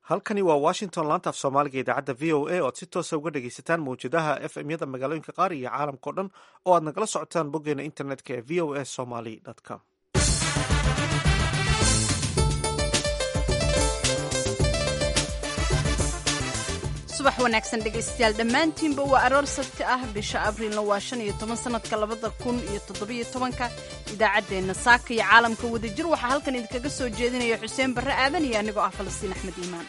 halkani waa washington laanta af soomaaliga idaacadda v o a oad si toosa uga dhegaysataan mawjadaha f m yada magaalooyinka qaar iyo caalamkao dhan oo aad nagala socotaan boggeena internetka ee v o a somaly com subax wanaagsan dhegaystayaal dhammaantiinba waa aroor sabti ah bisha abriilna waa shan iyo toban sanadka labada kun iyo toddobiyo tobanka idaacaddeenna saaka iyo caalamka wadajir waxaa halkan idinkaga soo jeedinaya xuseen barre aadan iyo anigoo ah falastiin axmed iimaan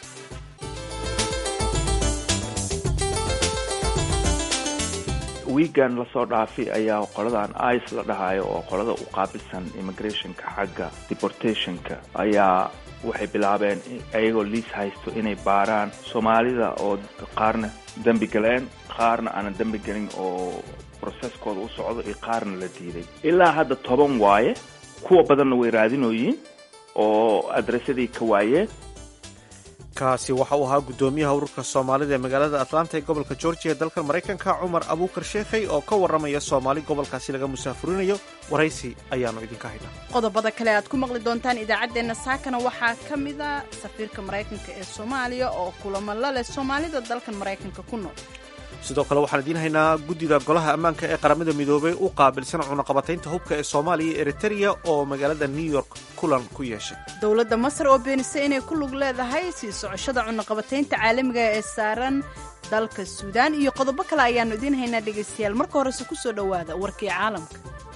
wiigan lasoo dhaafay ayaa qoladan ice la dhahayo oo qolada u qaabilsan immigrationka xagga deportationka ayaa waxay bilaabeen ayagoo liis haysto inay baaraan soomaalida oo qaarna dembi galeen qaarna aanan dembi gelin oo broseskooda u socdo iyo qaarna la diiday ilaa hadda toban waaye kuwa badanna way raadinooyiin oo adresadii ka waayeen kaasi waxa uu ahaa guddoomiyaha ururka soomaalida ee magaalada atlanta ee gobolka georgia ee dalka maraykanka cumar abuukar sheekhay oo ka warramaya soomaali gobolkaasi laga musaafurinayo waraysi ayaannu idinka haynaa qodobada kale aad ku maqli doontaan idaacaddeenna saakana waxaa ka mid a safiirka maraykanka ee soomaaliya oo kulamo la leh soomaalida dalkan maraykanka ku nool sidoo kale waxaan idiin haynaa guddida golaha ammaanka ee qaramada midoobay u qaabilsan cunaqabataynta hubka ee soomaaliya iyo eritereya oo magaalada new york kulan ku yeeshay dowladda masar oo beenisay inay ku lug leedahay sii socoshada cunaqabataynta caalamiga ee saaran dalka suudaan iyo qodobo kale ayaannu idiin haynaa dhegaystayaal marka horese ku soo dhowaada warkii caalamka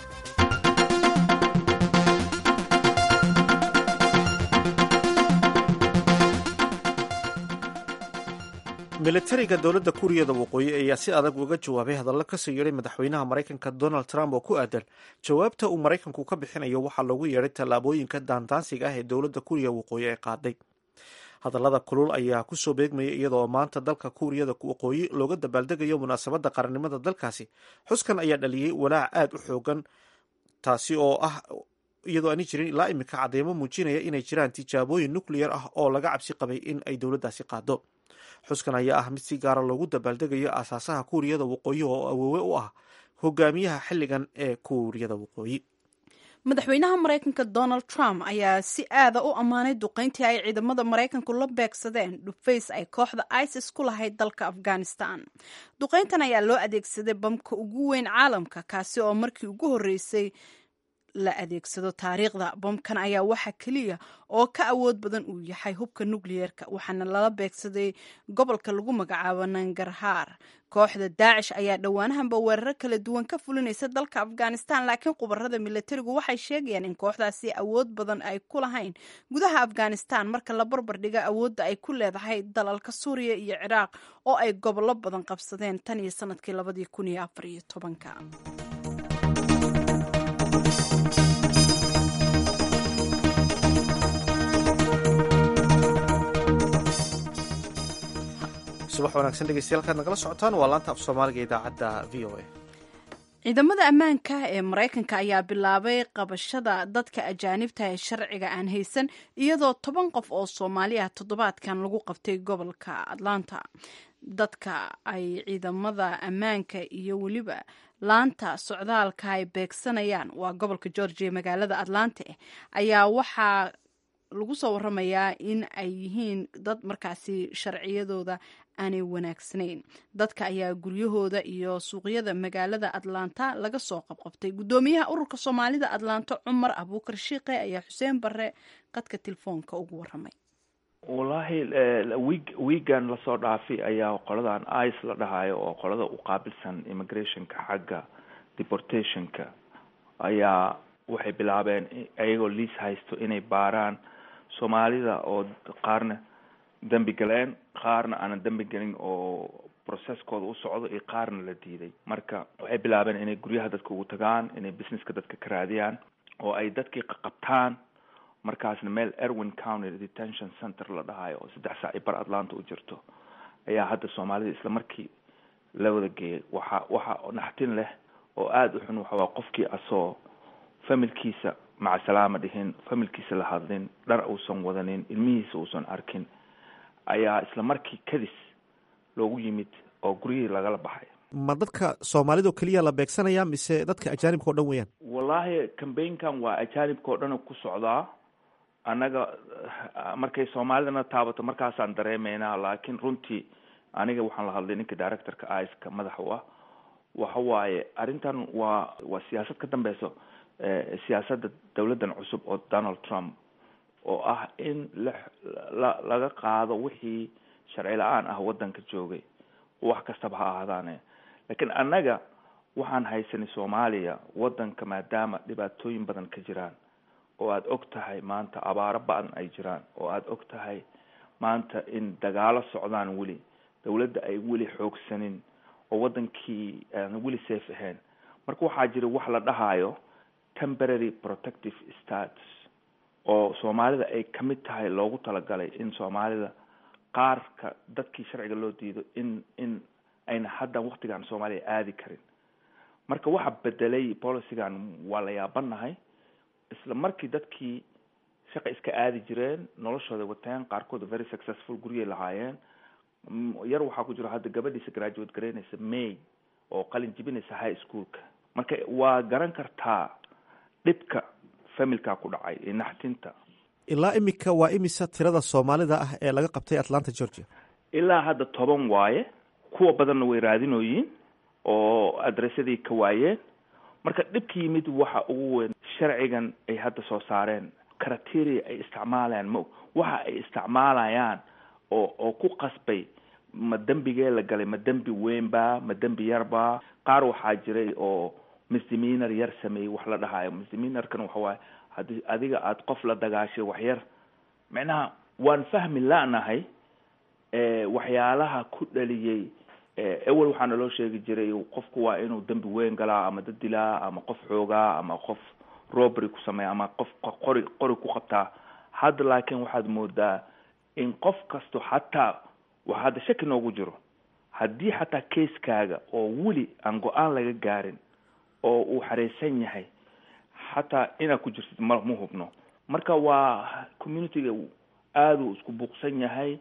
militariga dowladda kuuriyada waqooyi ayaa si adag uga jawaabay hadallo kasoo yeedhay madaxweynaha maraykanka donald trump oo ku aadan jawaabta uu maraykanku ka bixinayo waxaa loogu yeedhay tallaabooyinka daandaansiga ah ee dowladda kuuriya waqooyi ay qaaday hadallada kulul ayaa kusoo beegmaya iyadoo maanta dalka kuuriyada waqooyi looga dabaaldegayo munaasabadda qarannimada dalkaasi xuskan ayaa dhaliyey walaac aad u xoogan taasi oo ah iyadoo aani jirin ilaa iminka cadeymo muujinaya inay jiraan tijaabooyin nucleyar ah oo laga cabsi qabay in ay dowladdaasi qaado xuskan ayaa ah mid si gaara loogu dabaaldegayo aasaasaha kuuriyada waqooyi oo awoowe u ah hogaamiyaha xilligan ee kuuriyada waqooyi madaxweynaha maraykanka donald trump ayaa si aada u ammaanay duqeyntii ay ciidamada maraykanku la beegsadeen dhufays ay kooxda isis ku lahayd dalka afghanistan duqeyntan ayaa loo adeegsaday bamka ugu weyn caalamka kaasi oo markii ugu horreysay la adeegsado taariikhda bomkan ayaa waxa keliya oo ka awood badan uu yahay hubka nukliyeerka waxaana lala beegsaday gobolka lagu magacaabo nangarhaar kooxda daacish ayaa dhowaanahanba weeraro kala duwan ka fulinaysa dalka afghanistan laakiin khubarada milatarigu waxay sheegayaan in kooxdaasi awood badan ay ku lahayn gudaha afghanistan marka la barbar dhiga awoodda ay ku leedahay dalalka suuriya iyo ciraaq oo ay gobollo badan qabsadeen tan iyo sanadkii labadii kun iyo afar iyo tobanka subax wanaagsan dhegeystayaal kaad nagala socotaan waa laanta af soomaaliga idaacadda v o a ciidamada ammaanka ee maraykanka ayaa bilaabay qabashada dadka ajaanibta ee sharciga aan haysan iyadoo toban qof oo soomaali ah toddobaadkan lagu qabtay gobolka atlanta dadka ay ciidamada ammaanka iyo weliba laanta socdaalka ay beegsanayaan waa gobolka georgia magaalada atlanta ayaa waxaa lagu soo waramayaa in ay yihiin dad markaasi sharciyadooda aanay wanaagsanayn dadka ayaa guryahooda iyo suuqyada magaalada atlanta laga soo qabqabtay guddoomiyaha ururka soomaalida atlanta cumar abuukar shiiqe ayaa xuseen barre qadka telefoonka ugu waramay wallaahi wiig wiigan lasoo dhaafay ayaa qoladan ice la dhahayo oo qolada u qaabilsan immigrationka xagga deportationka ayaa waxay bilaabeen ayagoo liis haysto inay baaraan soomaalida oo qaarna dembi galeen qaarna aanan dembi gelin oo broseskooda u socdo iyo qaarna la diiday marka waxay bilaabeen inay guryaha dadka ugu tagaan inay businesska dadka ka raadiyaan oo ay dadkii qaqabtaan markaasna meel erwin county detention center la dhahayo oo saddex saac i bar atlanta u jirto ayaa hadda soomaalida isla markii la wada geeyay waxa waxa naxtin leh oo aada u xun waxawaa qofkii asoo familkiisa maca salaama dhihin familkiisa la hadlin dhar uusan wadanin ilmihiisa uusan arkin ayaa isla markii kadis loogu yimid oo guryihii lagala baxay ma dadka soomaalida oo keliya la beegsanaya mise dadka ajaanibka o dhan weeyaan wallaahi cambaynkan waa ajaanibka o dhan ku socdaa annaga markay soomaalidana taabato markaasaan dareemeynaa laakiin runtii aniga waxaan la hadlay ninka directorka iska madax u ah waxa waaye arrintan waa waa siyaasad ka dambeyso siyaasadda dawladdan cusub oo donald trump oo ah in la la laga qaado wixii sharci la-aan ah waddanka joogay wax kastaba ha ahaadaane laakiin annaga waxaan haysanay soomaaliya waddanka maadaama dhibaatooyin badan ka jiraan oo aada og tahay maanta abaaro ba-an ay jiraan oo aada og tahay maanta in dagaalo socdaan weli dawladda ay weli xoogsanin oo waddankii aan weli safe ahayn marka waxaa jira wax la dhahaayo temporary protective status oo soomaalida ay kamid tahay loogu talagalay in soomaalida qaarka dadkii sharciga loo diido in in ayna haddan waktigan soomaaliya aadi karin marka waxa bedelay policygan waa la yaabanahay isla markii dadkii shaqa iska aadi jireen noloshooda wateen qaarkood very successful guryay lahaayeen yar waxaa ku jiro hadda gabadhiisa graduate garaynaysa may oo qalin jibinaysa high schoolka marka waa garan kartaa dhibka familka ku dhacay ee naxtinta ilaa imika waa imisa tirada soomaalida ah ee laga qabtay atlanta georgia ilaa hadda toban waaye kuwa badanna way raadinooyiin oo adressadii ka waayeen marka dhibka yimid waxa ugu weyn sharcigan ay hadda soo saareen criteria ay isticmaalayaan ma waxa ay isticmaalayaan oo oo ku qasbay ma dembigee la galay ma dembi weynba ma dembi yarba qaar waxaa jiray oo misdemeanor yar sameeyey wax la dhahaayo misdemeanorkan waxa waaye haddii adiga aada qof la dagaashay wax yar micnaha waan fahmi la-nahay waxyaalaha ku dhaliyey ewel waxaa naloo sheegi jiray qofku waa inuu dembi weyn galaa ama dad dilaa ama qof xoogaa ama qof robbery ku sameeya ama qof qori qori ku qabtaa hadda laakiin waxaad moodaa in qof kasto xataa wax hadda shaki noogu jiro haddii xataa keiskaaga oo weli aan go-aan laga gaarin oo uu xareysan yahay xataa inaad ku jirtid ma ma hubno marka waa communityga aada uu isku buuqsan yahay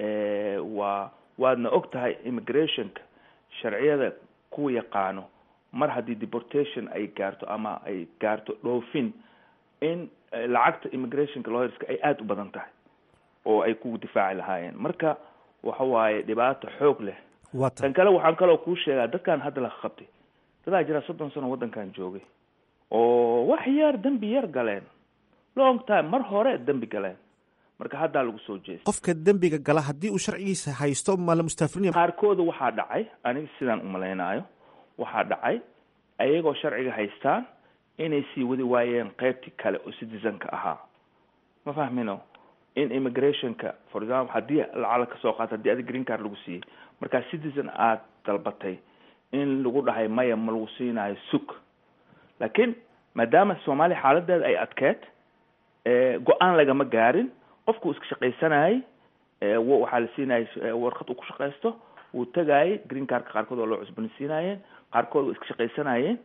waa waadna og tahay immigrationka sharciyada kuwa yaqaano mar haddii deportation ay gaarto ama ay gaarto dhoofin in lacagta immigrationka lawyerska ay aada u badan tahay oo ay ku difaaci lahaayeen marka waxa waaye dhibaato xoog leh tan kale waxaan kaloo kuu sheegaa dadkan hadda la qabtay dadaa jira soddon sano waddankan joogay oo wax yar dembi yar galeen long time mar hore dembi galeen marka haddaa lagu soo jeestay qofka dembiga gala haddii uu sharcigiisa haysto ma la mustaafrinaya qaarkooda waxaa dhacay aniga sidaan umalaynaayo waxaa dhacay ayagoo sharciga haystaan inay sii wadi waayeen qeybtii kale oo citizenka ahaa ma fahmino in immigrationka for example haddii lacala kasoo qaato haddii adi green card lagu siiyey markaa citizen aada dalbatay in lagu dhahay maya ma lagu siinayo sug laakiin maadaama soomaaliya xaaladeeda ay adkeed go-aan lagama gaarin qofku iska shaqaysanayay waxaa la siinayay warqad uu ku shaqaysto wuu tagaayay green cardka qaarkood oo loo cusboonaysiinayeen qaarkood waa iska shaqaysanayeen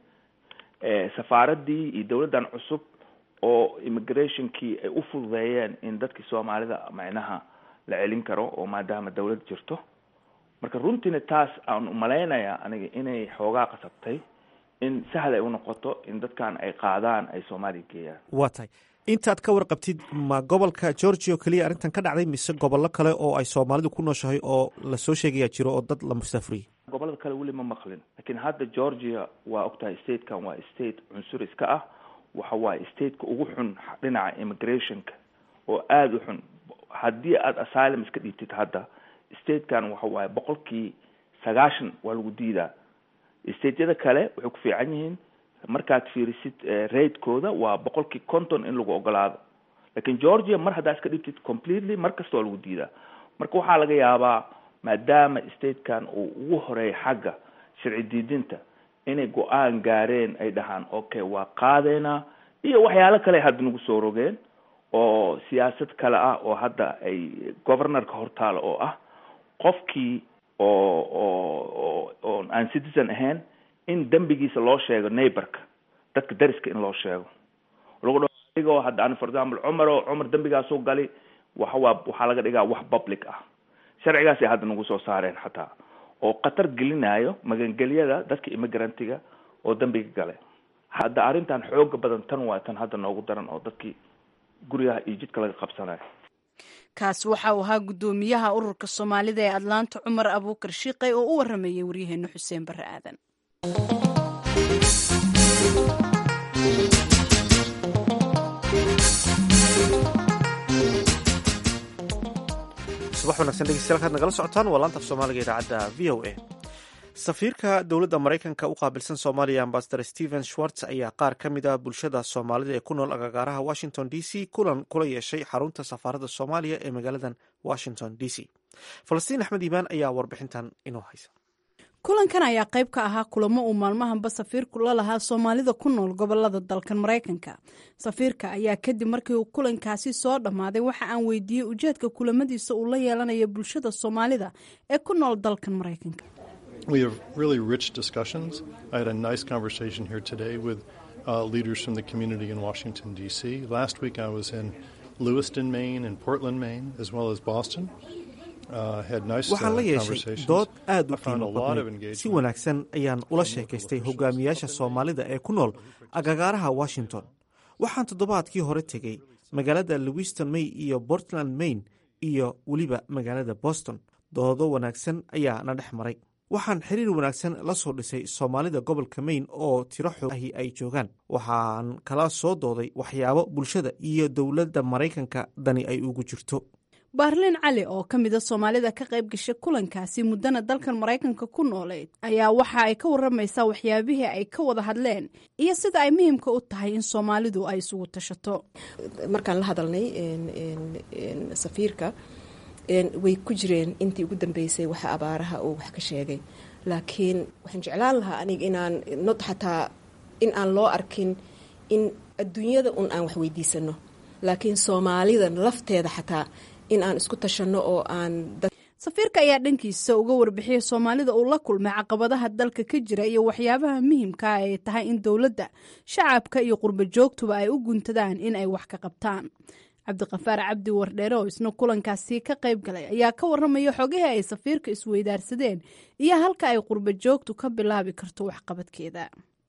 safaaradii iyo dawladdan cusub oo immigrationkii ay u fududeeyeen in dadkii soomaalida macnaha la celin karo oo maadaama dawlad jirto marka runtiina taas aan umalaynaya aniga inay xoogaa qasabtay in sahal ay unoqoto in dadkan ay qaadaan ay soomaaliya geeyaan waa tahay intaad ka warqabtid ma gobolka georgia oo keliya arrintan ka dhacday mise gobollo kale oo ay soomaalidu ku nooshahay oo lasoo sheegayaa jiro oo dad la mustaafuriyey gobollada kale weli ma maqlin laakiin hadda georgia waa ogtahay statekan waa state cunsuriska ah waxa waaye stateka ugu xun dhinaca immigrationka oo aada u xun haddii aada asylum iska dhiibtid hadda statekan waxa waaye boqolkii sagaashan waa lagu diidaa stateyada kale waxay ku fiican yihiin markaad fiirisid raidkooda waa boqolkii conton in lagu ogolaado lakin georgia mar haddaa iska dhibtid completely mar kasta waa lagu diidaa marka waxaa laga yaabaa maadaama statekan uu ugu horeeya xagga sharci diidinta inay go-aan gaareen ay dhahaan okay waa qaadeynaa iyo waxyaalo kale hadda nagu soo rogeen oo siyaasad kale ah oo hadda ay governorka hortaalo oo ah qofkii oo oo oo aan citizen ahayn in dembigiisa loo sheego neighborka dadka dariska in loo sheego lagu dha adigoo hadda an for example cumar oo cumar dembigaasuu gali waxa waa waxaa laga dhigaa wax public ah sharcigaasay hadda nagu soo saareen xataa oo khatar gelinayo magangelyada dadka immigrantiga oo dembiga gale hadda arrintan xooga badan tan waa tan hadda noogu daran oo dadkii guryaha iyo jidka laga qabsanayo kaasi waxa uu ahaa guddoomiyaha ururka soomaalida ee atlaanta cumar abuukar shiiqey oo u waramayay waryaheena xuseen barre aadan subax wanagsan dhegeystayaal kaad nagala socotaan waa laanta af soomaaliga idaacadda v o a safiirka dowladda maraykanka u qaabilsan soomaaliya ambasador stephen schwartz ayaa qaar ka mid ah bulshada soomaalida ee ku nool agagaaraha washington d c kulan kula yeeshay xarunta safaaradda soomaaliya ee magaaladan washington d c falastiin axmed iimaan ayaa warbixintan inoo haysa kulankan ayaa qayb ka ahaa kulamo uu maalmahanba safiirku la lahaa soomaalida ku nool gobolada dalkan maraykanka safiirka ayaa kadib markii uu kulankaasi soo dhammaaday waxa aan weydiiyey ujeedka kulamadiisa uu la yeelanayo bulshada soomaalida ee ku nool dalkan maraykanka We have really rich discussions. I had a nice conversation here today with uh, leaders from the community in Washington, D.C. Last week I was in Lewiston, Maine, and Portland, Maine, as well as Boston. waxaan la yeeshay dood aad u qiimo badnayd si wanaagsan ayaan ula sheekaystay hogaamiyaasha soomaalida ee ku nool agagaaraha washington waxaan toddobaadkii hore tegey magaalada lewiston may iyo portland maine iyo weliba magaalada boston doodo wanaagsan ayaa na dhex maray waxaan xiriir wanaagsan la soo dhisay soomaalida gobolka maine oo tiro xoogahi ay joogaan waxaan kala soo dooday waxyaabo bulshada iyo dowladda maraykanka dani ay ugu jirto baarliin cali oo ka mida soomaalida ka qayb gashay kulankaasi muddana dalkan maraykanka ku nooleyd ayaa waxa ay ka waramaysaa waxyaabihii ay ka wada hadleen iyo sida ay muhiimka u tahay in soomaalidu ay isugu tashato markaan la hadalnay safiirka way ku jireen intii ugu dambeysay waxa abaaraha uu wax ka sheegay laakiin waxaan jeclaan lahaa aniga inaan nod xataa in aan loo arkin in adduunyada un aan wax weydiisano laakiin soomaalida lafteeda xataa in aan isku tashanno oo aan safiirka ayaa dhankiisa uga warbixiyay soomaalida uu la kulmay caqabadaha dalka ka jira iyo waxyaabaha muhiimka ay tahay in dowladda shacabka iyo qurbo joogtuba ay u guntadaan in ay wax ka qabtaan cabdiqafaar cabdi wardheere oo isna kulankaasi ka qayb galay ayaa ka waramaya xogihii ay safiirka isweydaarsadeen iyo halka ay qurbo joogtu ka bilaabi karto waxqabadkeeda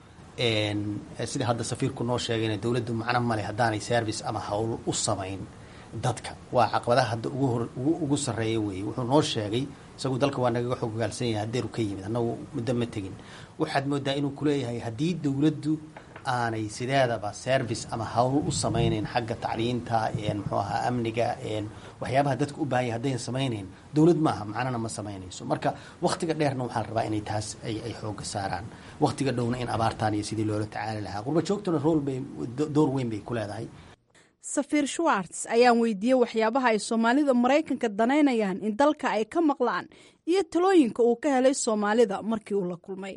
sida hadda safiirku noo sheegayna dowladdu macno male haddaanay service ama howl u samayn dadka waa caqabadaha hadda ugu sarreeya weeye wuxuu noo sheegay isagu dalka waa nagaga xogogaalsan yahay haddeeru ka yimid annagu muddo ma tegin waxaad moodaa inuu kuleeyahay haddii dowladdu aanay sideedaba service ama howl u samaynayn xagga tacliinta muxuu ahaa amniga waxyaabaha dadka u baahanya haddayn samaynayn dowlad maaha macnana ma samaynayso marka wakhtiga dheerna waxaa la rabaa inay taas ay xooga saaraan wakhtiga dhowna in abaartaan iyo sidii loola tacaali lahaa qurba joogtuna rool bay door weyn bay ku leedahay safiir schwartz ayaan weydiiyey waxyaabaha ay soomaalida maraykanka danaynayaan in dalka ay ka maqlaan iyo talooyinka uu ka helay soomaalida markii uu la kulmay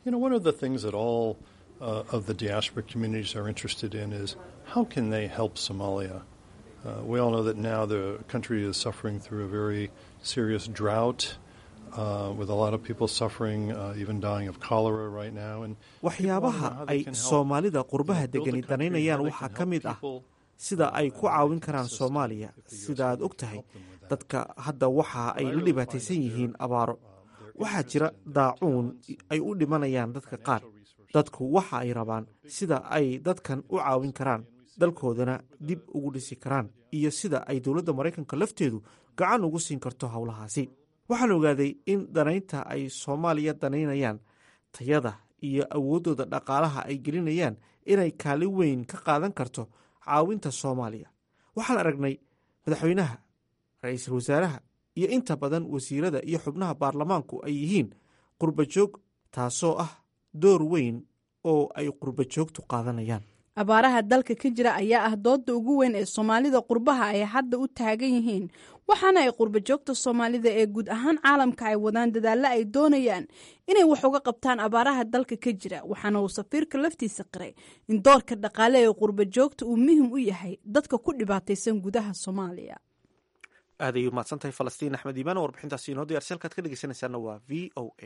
Uh, of the diaspora communities are interested in is how can they help Somalia? Uh, we all know that now the country is suffering through a very serious drought. Uh, with a lot of people suffering, uh, even dying of cholera right now. And waxyaabaha ay soomaalida qurbaha degani danaynayaan waxaa ka mid ah sida ay ku caawin karaan soomaaliya sida aad og tahay dadka hadda waxa ay la dhibaataysan yihiin abaaro waxaa jira daacuun ay u dhimanayaan dadka qaar dadku waxa ay rabaan sida ay dadkan u caawin karaan dalkoodana dib ugu dhisi karaan iyo sida ay dowladda maraykanka lafteedu gacan ugu siin karto howlahaasi waxaan ogaaday in danaynta ay soomaaliya danaynayaan tayada iyo awooddooda dhaqaalaha ay gelinayaan inay kaalin weyn ka qaadan karto caawinta soomaaliya waxaan aragnay madaxweynaha ra-iisul wasaaraha iyo inta badan wasiirada iyo xubnaha baarlamaanku ay yihiin qurba joog taasoo ah door weyn oo ay qurba joogtu qaadanayaan abaaraha dalka ka jira ayaa ah dooda ugu weyn ee soomaalida qurbaha ay hadda u taagan yihiin waxaana ay qurba joogta soomaalida ee guud ahaan caalamka ay wadaan dadaallo ay doonayaan inay wax uga qabtaan abaaraha dalka ka jira waxaana uu safiirka laftiisa qiray in doorka dhaqaale ee qurba joogta uu muhim u yahay dadka ku dhibaataysan gudaha soomaaliya aad ay umahadsan tahay falastiin axmed iimaan oo warbixintaasi inoo diyarsi halkaad ka dhegeysanaysaana waa v o a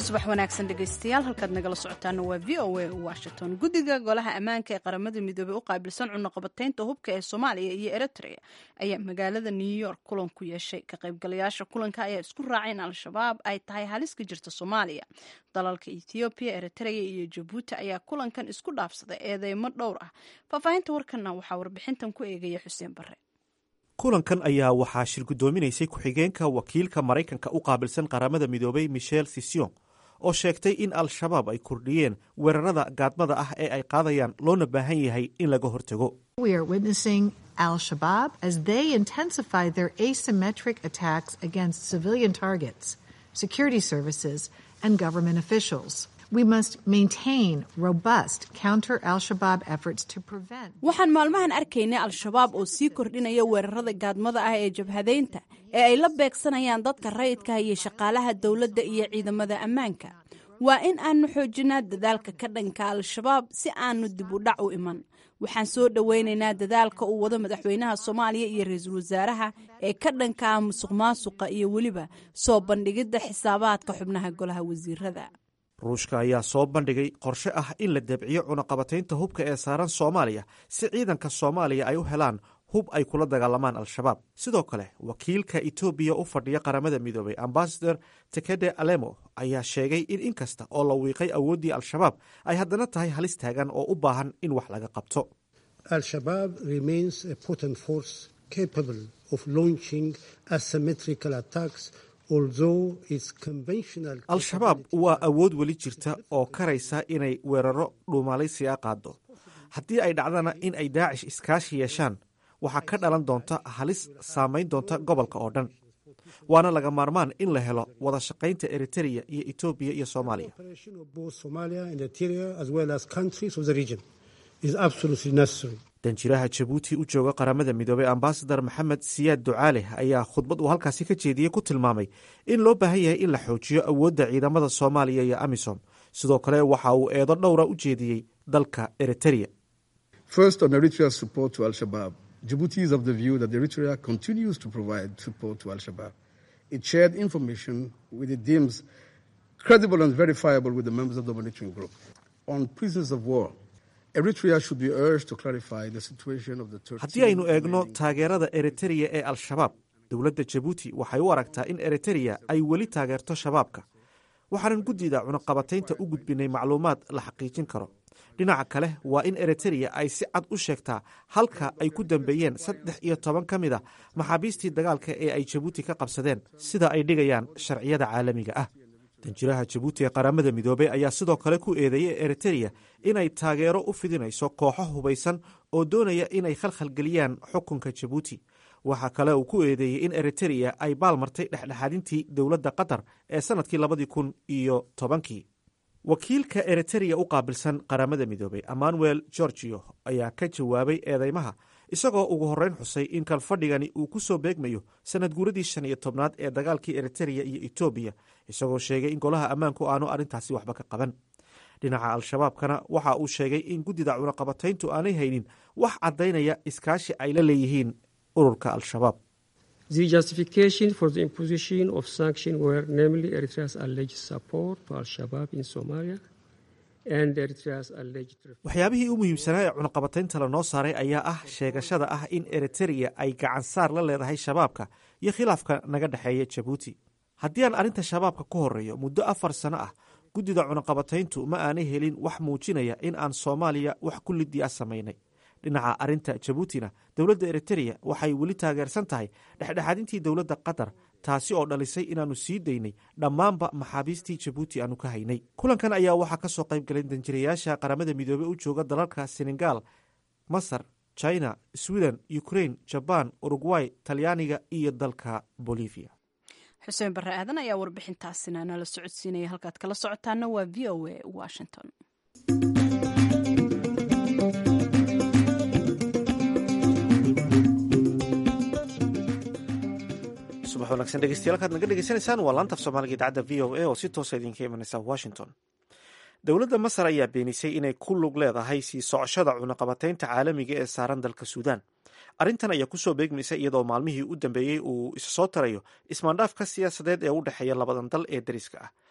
subax wanaagsan dhegaystayaal halkaad nagala socotaana waa v o a washington guddiga golaha ammaanka ee qaramada midoobey u qaabilsan cunaqabataynta hubka ee soomaaliya iyo eritrea ayaa magaalada new york kulan ku yeeshay ka qaybgalayaasha kulanka ayaa isku raacay in al-shabaab ay tahay halis ka jirta soomaaliya dalalka ethoobiya eritrea iyo jabuuti ayaa kulankan isku dhaafsaday eedeymo dhowr ah faahfaahinta warkanna waxaa warbixintan ku eegaya xuseen bare kulankan ayaa waxaa shir guddoominaysay ku-xigeenka wakiilka maraykanka u qaabilsan qaramada midoobay michel sision oo sheegtay in al-shabaab ay kordhiyeen weerarada gaadmada ah ee ay qaadayaan loona baahan yahay in laga hortago al-Shabaab as they intensify their asymmetric attacks against civilian targets, security services, and government officials. We must maintain robust counter al-Shabaab efforts to prevent. waxaan maalmahan arkaynay al-shabaab oo sii kordhinaya weerarada gaadmada ah ee jabhadeynta ee ay la beegsanayaan dadka rayidka iyo shaqaalaha dowladda iyo ciidamada ammaanka waa in aanu xoojinaa dadaalka ka dhanka al-shabaab si aanu dib u dhac u iman waxaan soo dhoweynaynaa dadaalka uu wado madaxweynaha soomaaliya iyo ra-iisul wasaaraha ee ka dhanka ah musuq maasuqa iyo weliba soo bandhigidda xisaabaadka xubnaha golaha wasiirada ruushka ayaa soo bandhigay qorshe ah in la debciyo cunaqabataynta hubka ee saaran soomaaliya si ciidanka soomaaliya ay u helaan hub ay kula dagaalamaan al-shabaab sidoo kale wakiilka etoobiya u fadhiya qaramada midoobay ambasador tekede alemo ayaa sheegay in inkasta oo la wiiqay awooddii al-shabaab ay haddana tahay halis taagan oo u baahan in wax laga qabto al-shabaab remains a potent force capable of launching asymmetrical attacks al-shabaab waa awood weli jirta oo karaysa inay weeraro dhuumalaysiga qaado haddii ay dhacdana in ay daacish iskaashi yeeshaan waxaa ka dhalan doonta halis saamayn doonta gobolka oo dhan waana laga maarmaan in la helo wada shaqaynta eritereya iyo etoobiya iyo soomaaliya danjiraha jabuuti u jooga qaramada midoobey ambasadar maxamed siyaad ducaale ayaa khudbad uu halkaasi ka jeediyey ku tilmaamay in loo baahan yahay in la xoojiyo awoodda ciidamada soomaaliya iyo amisom sidoo kale waxa uu eedo dhowra u jeediyey dalka eritereya First, on Eritrea's support to Al Shabaab, Djibouti is of the view that Eritrea continues to provide support to Al Shabaab. It shared information with it deems credible and verifiable with the members of the monitoring group. On prisoners of war, Eritrea should be urged to clarify the situation of the Turks. haddii aynu eegno taageerada eritereya ee al-shabaab dowladda jabuuti waxay u aragtaa in eritereya ay weli taageerto shabaabka waxaanan guddida cunaqabataynta u gudbinay macluumaad la xaqiijin karo dhinaca kale waa in eritereya ay si cad u sheegtaa halka ay ku dambeeyeen saddex iyo toban ka mid a maxaabiistii dagaalka ee ay jabuuti ka qabsadeen sida ay dhigayaan sharciyada caalamiga ah danjiraha jabuuti ee qaramada midoobey ayaa sidoo kale ku eedeeyey eritereya inay taageero u fidinayso kooxo hubaysan oo doonaya inay khalkhalgeliyaan xukunka jabuuti waxaa kale uu ku eedeeyey in eritereya ay baalmartay dhexdhexaadintii dowladda qatar ee sannadkii labadii kun iyo tobankii wakiilka eritereya u qaabilsan qaramada midoobey emmanuel gorgio ayaa ka jawaabay eedeymaha isagoo ugu horreyn xusay in kalfadhigani uu ku soo beegmayo sanad guuradii shan iyo tobnaad ee dagaalkii eritereya iyo etoobiya isagoo sheegay in golaha ammaanku aanu arrintaasi waxba ka qaban dhinaca al-shabaabkana waxa uu sheegay in guddida cunaqabatayntu aanay haynin wax caddaynaya iskaashi ay la leeyihiin ururka al-shabaab The justification for the imposition of sanctions were namely Eritrea's alleged support to Al-Shabaab in Somalia and Eritrea's alleged waxyaabihii u muhiimsanaa ee cunaqabataynta lanoo saaray ayaa ah sheegashada ah in eritereya ay gacan saar la leedahay shabaabka iyo khilaafka naga dhexeeya jabuuti haddii aan arrinta shabaabka ku horreeyo muddo afar sano ah guddida cunaqabatayntu ma aanay helin wax muujinaya in aan soomaaliya wax ku lidii a samaynay dhinaca arrinta jabuutina dowladda eritereya waxay weli taageersan tahay dhexdhexaadintii dowladda qatar taasi oo dhalisay inaannu sii daynay dhammaanba maxaabiistii jabuuti aanu ka haynay kulankan ayaa waxaa ka soo qayb galay danjirayaasha qaramada midoobey u jooga dalalka senegal masar china sweden ukrain jabaan urugway talyaaniga iyo dalka bolivia xuseen barre aadan ayaa warbixintaasina nala socodsiinaya halkaad kala socotaana waa v o a washington subax wanaagsan dhegeystayaal kaad naga dhegeysanaysaan waa laanta af soomaaliga idaacadda v o a oo si toosa idinka imanaysa washington dowladda masar ayaa beenisay inay ku lug leedahay sii socoshada cunaqabataynta caalamiga ee saaran dalka suudaan arrintan ayaa kusoo beegmaysa iyadoo maalmihii u dambeeyey uu isa soo tarayo ismaandhaafka siyaasadeed ee u dhexeeya labadan dal ee dariska ah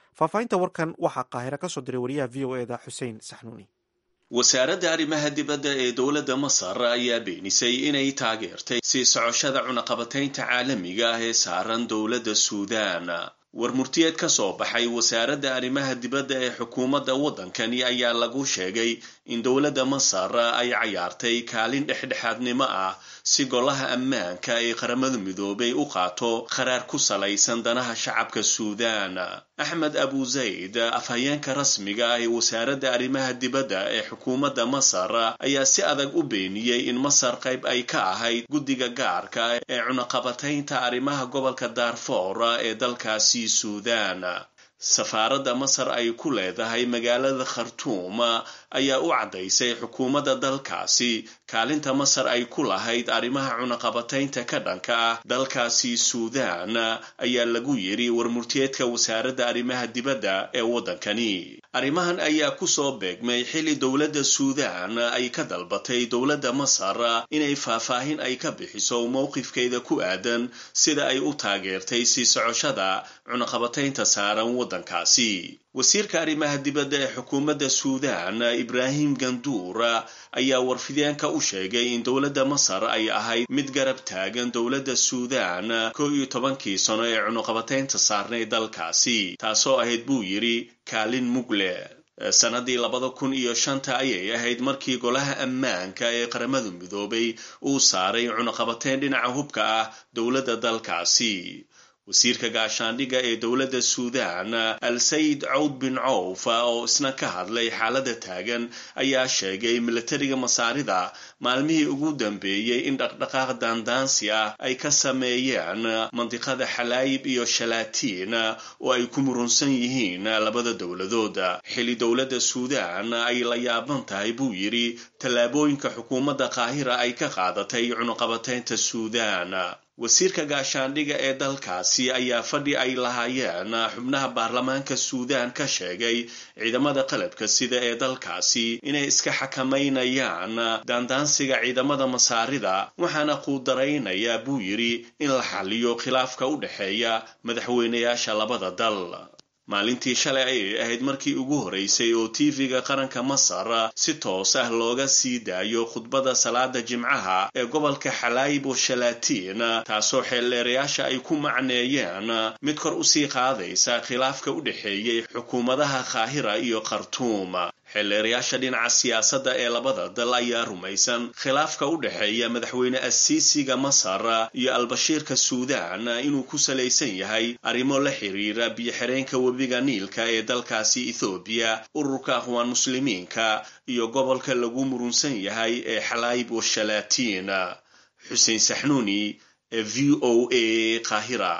faahfaahinta warkan waxaa qaahiro ka soo diray wariyaha v o eda xuseen saxnuuni wasaaradda arrimaha dibadda ee dowladda masar ayaa beenisay inay taageertay sii socoshada cunaqabataynta caalamiga ah ee saaran dowladda suudaan war murtiyeed ka soo baxay wasaaradda arrimaha dibadda ee xukuumadda waddankani ayaa lagu sheegay in dowladda masar ay cayaartay kaalin dhexdhexaadnimo ah si golaha ammaanka ee qaramada midoobay u qaato qaraar ku salaysan danaha shacabka suudaan axmed abu zayd afhayeenka rasmiga ah ee wasaaradda arrimaha dibadda ee xukuumadda masar ayaa si adag u beeniyey in masar qayb ay ka ahayd guddiga gaarka ee cunaqabataynta arrimaha gobolka daarfoor ee dalkaasi suudaan safaaradda masar ay ku leedahay magaalada khartuum ayaa u caddaysay xukuumadda dalkaasi kaalinta masar ay ku lahayd arrimaha cunaqabataynta ka dhanka ah dalkaasi suudaan ayaa lagu yidhi warmurtiyeedka wasaaradda arrimaha dibadda ee waddankani arrimahan ayaa kusoo beegmay xilli dowladda suudaan ay ka dalbatay dowladda masar inay faahfaahin ay ka bixiso mowqifkeeda ku aadan sida ay u taageertay sii socoshada cunaqabataynta saaran waddankaasi wasiirka arrimaha dibadda ee xukuumadda suudaan ibraahim ganduur ayaa warfideenka u sheegay in dowladda masar ay ahayd mid garab taagan dowladda suudaan kow iyo tobankii sano ee cunuqabataynta saarnay dalkaasi taasoo ahayd buu yidhi kaalin mugle sanadii labada kun iyo shanta ayay ahayd markii golaha ammaanka ee qaramada midoobay uu saaray cunuqabateyn dhinaca hubka ah dowladda dalkaasi wasiirka gaashaandhigga ee dowladda suudaan al sayid cawd bin cawf oo isna ka hadlay xaaladda taagan ayaa sheegay milatariga masaarida maalmihii ugu dambeeyey in dhaqdhaqaaq daandaansi ah ay ka sameeyeen mandiqada xalaayib iyo shalaatiin oo ay ku murunsan yihiin labada dowladood xilli dowladda suudaan ay la yaaban tahay buu yidhi tallaabooyinka xukuumadda qaahira ay ka qaadatay cunuqabataynta suudaan wasiirka gaashaandhigga ee dalkaasi ayaa fadhi ay lahaayeen xubnaha baarlamaanka suudaan ka sheegay ciidamada qalabka sida ee dalkaasi inay iska xakamaynayaan daandaansiga ciidamada masaarida waxaana quudaraynayaa buu yidhi in la xaliyo khilaafka u dhexeeya madaxweynayaasha labada dal maalintii shalay ayay ahayd markii ugu horeysay oo tv-ga qaranka masar si toos ah looga sii daayo khudbadda salaada jimcaha ee gobolka xalaayib oo shalaatiin taasoo xeeldheerayaasha ay ku macneeyeen mid kor usii qaadaysa khilaafka u dhexeeyey xukuumadaha kaahira iyo khartuum xeelleerayaasha dhinaca siyaasadda ee labada dal ayaa rumaysan khilaafka u dhexeeya madaxweyne asiisiga masar iyo albashiirka suudaan inuu ku salaysan yahay arrimo la xiriira biyo-xireenka webiga niilka ee dalkaasi ethoobiya ururka aqwaan muslimiinka iyo gobolka lagu murunsan yahay ee xalaayib washalaatiin xuseen saxnuuni ee v o a qaahira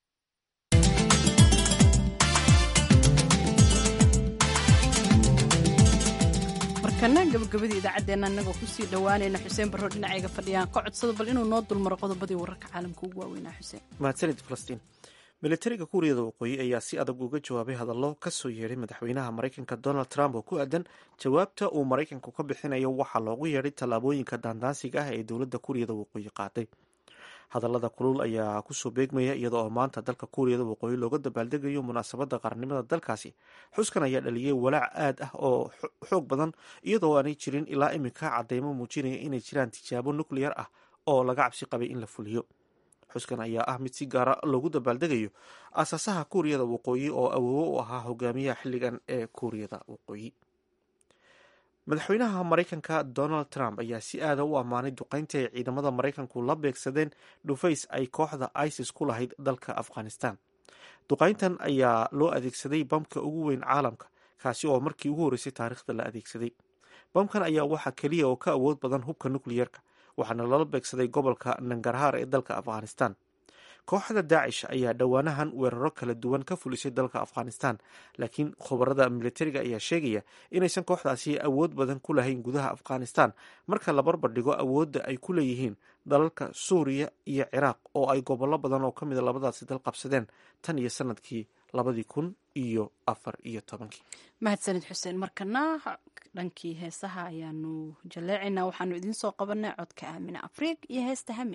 markana gabagabadii idaacaddeenna annagoo kusii dhowaanayna xuseen barro dhinacayga fadhiyaan ka codsado bal inuu noo dulmaro qodobadii wararka caalamka ugu waaweynaa xuseen mahadsanid falastiin militariga kuuriyada waqooyi ayaa si adag uga jawaabay hadallo ka soo yeedhay madaxweynaha maraykanka donald trump oo ku aadan jawaabta uu maraykanku ka bixinayo waxaa loogu yeedhay tallaabooyinka daandaansiga ah ee dowladda kuuriyada waqooyi qaaday hadallada kulul ayaa kusoo beegmaya iyada oo maanta dalka kuuriyada waqooyi looga dabaaldegayo munaasabadda qaranimada dalkaasi xuskan ayaa dhaliyay walaac aad ah oo xoog badan iyadoo aanay jirin ilaa iminka cadeymo muujinaya inay jiraan tijaabo nukleyar ah oo laga cabsi qabay in la fuliyo xuskan ayaa ah mid si gaara loogu dabaaldegayo aasaasaha kuuriyada waqooyi oo awoowo u ahaa hogaamiyaha xilligan ee kuuriyada waqooyi madaxweynaha maraykanka donald trump ayaa si aada u ammaanay duqeyntii ay ciidamada maraykanku la beegsadeen dhufays ay kooxda isis ku lahayd dalka afghanistan duqeyntan ayaa loo adeegsaday bamka ugu weyn caalamka kaasi oo markii ugu horreysay taariikhda la adeegsaday bamkan ayaa waxaa keliya oo ka awood badan hubka nukliyerka waxaana lala beegsaday gobolka nangarhaar ee dalka afghanistan kooxda daacish ayaa dhowaanahan weeraro kala duwan ka fulisay dalka afghanistan laakiin khubarada militariga ayaa sheegaya inaysan kooxdaasi awood badan ku lahayn gudaha afghanistan marka la barbardhigo awoodda ay ku leeyihiin dalalka suuriya iyo ciraaq oo ay gobollo badan oo ka mida labadaasi dal qabsadeen tan iyo sanadkii labadii kun iyo afar iyo tobankii mahadsanid xuseen markana dhankii heesaha ayaanu jaleecaynaa waxaanu idiin soo qabanay codka aamine afriig iyo heesta hami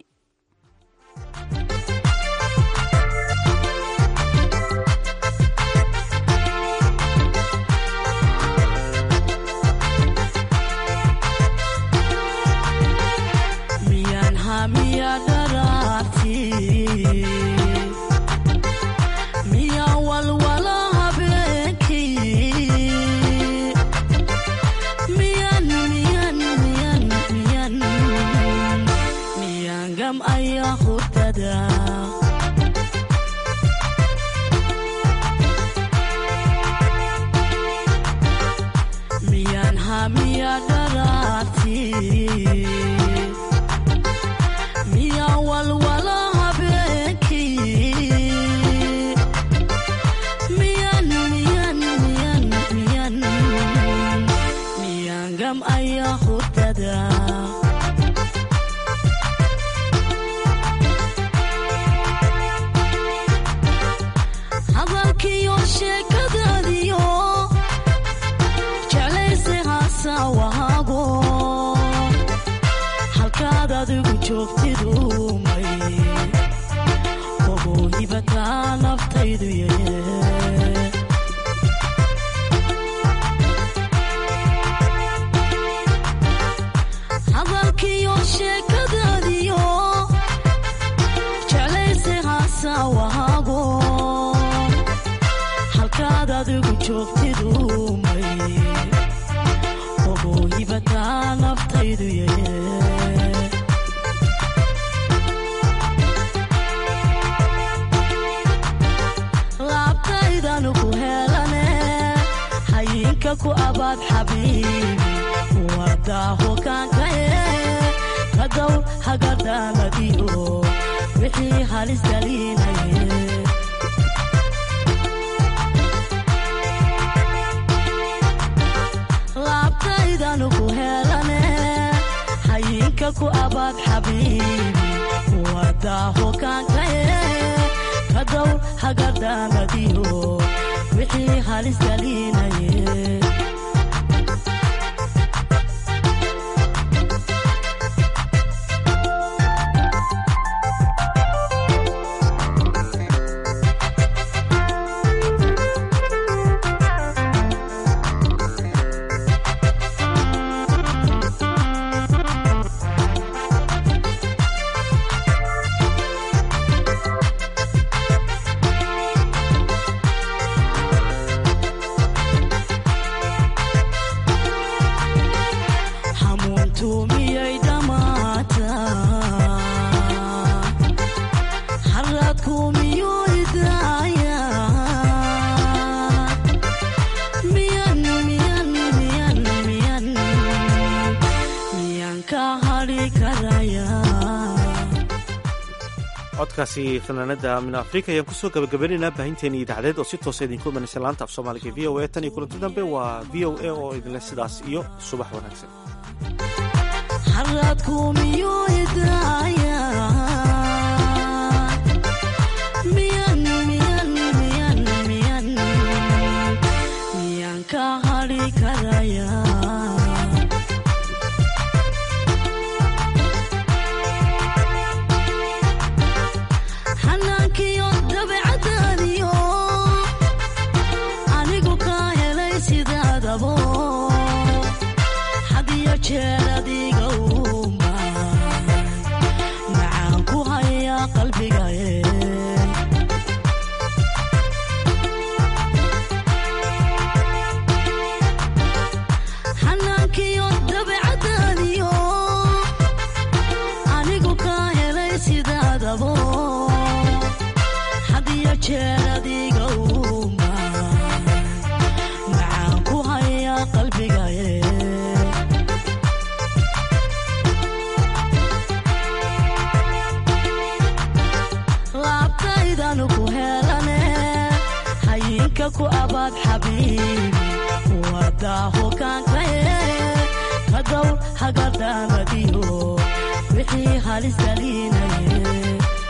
gam'aya hurdada hadalkiyo sheekadaadiyo jeclayse haasawahaago halkaad adigu joogtidumay ogohibataa naftaydu yaye hadalkiyo sheekadaadiyo jeclayse haasawahaago halkaad adigu joogtidumay ogohibataa naftaydu yaye laabtaydanu ku helane hayinka ku abaad xabiibi wadaaho kaankaye kadow hagadhaamadiyo wixii halis galiinaye laabtaydanu ku helane hayinka ku abaad xabiibi wadaaho kaankaye kadow hagadhaamadiyo wixii halis galiinaye hamuuntu miyay dhammaataa haraadku miyuu idaaya miyan miyan miyan miyan miyan ka hadhi karaya codkaasi fanaanada min afrika ayaan kusoo gabagabaynaynaa baahinteeni idaacadeed oo si toosa idinku imanaysa laanta af soomaaliga v o a tan iyo kulanti dambe waa v o a oo idinleh sidaas iyo subax wanaagsan haraadku miyuu idaaya miyan miyan miyan miyan miyan ka hadhi karaya xanaankiyo dabeecadaadiyo anigu ka helay sidaadabo hadiyo jeer adiga uma macaan ku haya qalbigaye xanaankiyo dabeecadaadiyo anigu ka helay sidaadabo hadiyo jeer adiga uma macaan ku haya qalbigaye laabtaydanu ku helane hayinka ku abaad xabiibi wadaaho kaankaye kadow hagadhaamadiyo wixii halis galiinaye